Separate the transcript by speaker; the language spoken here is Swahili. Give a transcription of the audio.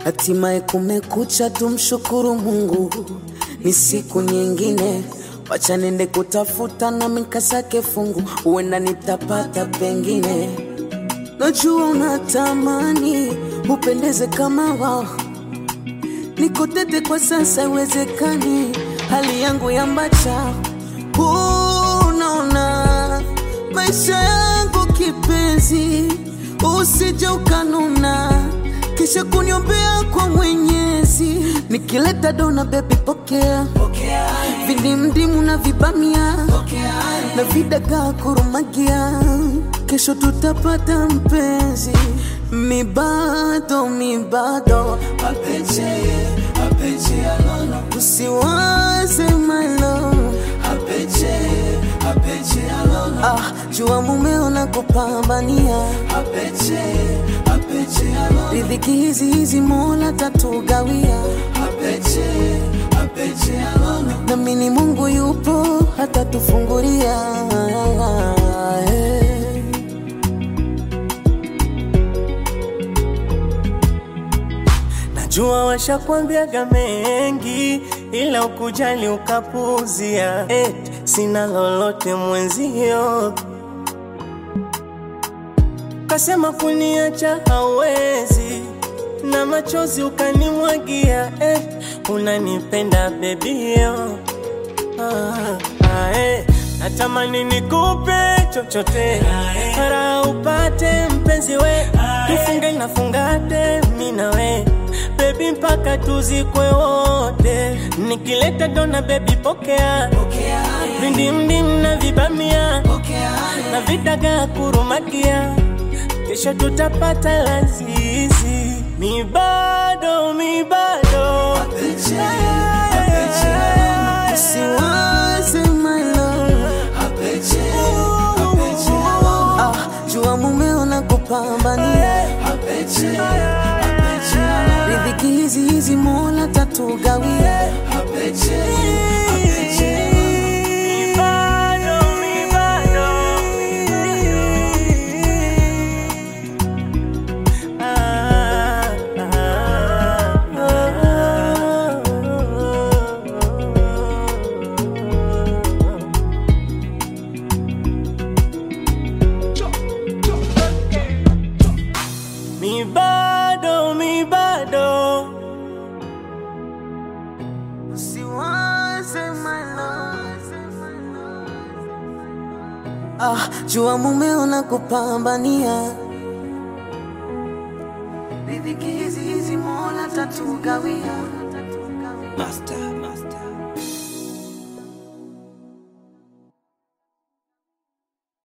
Speaker 1: Hatimaye kumekucha, tumshukuru Mungu, ni siku nyingine. Wacha nende kutafuta na mikasake fungu, huenda nitapata pengine. Najua unatamani upendeze kama wao, niko tete kwa sasa, iwezekani hali yangu ya mbacha. Unaona maisha yangu kipenzi, usije ukanuna kisha kuniombea kwa Mwenyezi. Nikileta dona bebi, pokea vindimdimu na vibamia na vidagaa kurumagia, kesho tutapata mpenzi. Mi bado mi bado
Speaker 2: Apeche, apeche alono.
Speaker 1: usiwaze my love.
Speaker 2: Apeche, apeche alono.
Speaker 1: Ah, jua mumeo na kupambania
Speaker 2: Apeche, apeche alono.
Speaker 1: riziki hizi hizi Mola tatugawia,
Speaker 2: Apeche, apeche alono.
Speaker 1: namini Mungu yupo hata tufungulia eh.
Speaker 3: Najua washakwambiaga mengi, ila ukujali ukapuzia. Eti sina lolote mwenzio, kasema kuniacha hawezi, na machozi ukanimwagia. Eti unanipenda bebio Ah, ah, eh. Natamani nikupe chochote para upate mpenzi we, tufunge na fungate mi na we bebi mpaka tuzikwe wote. Nikileta dona bebi pokea vindimdim na vibamia na vidagaa kurumakia, kesho tutapata lazizi. Mi bado mi bado
Speaker 2: Apeche, apeche alono.
Speaker 1: Usiwaze my love
Speaker 2: Apeche, apeche alono.
Speaker 1: ah, jua mumeo na kupambania
Speaker 2: Apeche, apeche alono.
Speaker 1: riziki hizi hizi Mola tatugawia
Speaker 2: Apeche, apeche alono.
Speaker 3: Mi bado, mi bado. Ah, ah, ah. Mi bado, mi bado.
Speaker 1: Usiwaze my love ah, jua mumeo na kupambania riziki hizi hizi Mola tatugawia
Speaker 2: Master, master.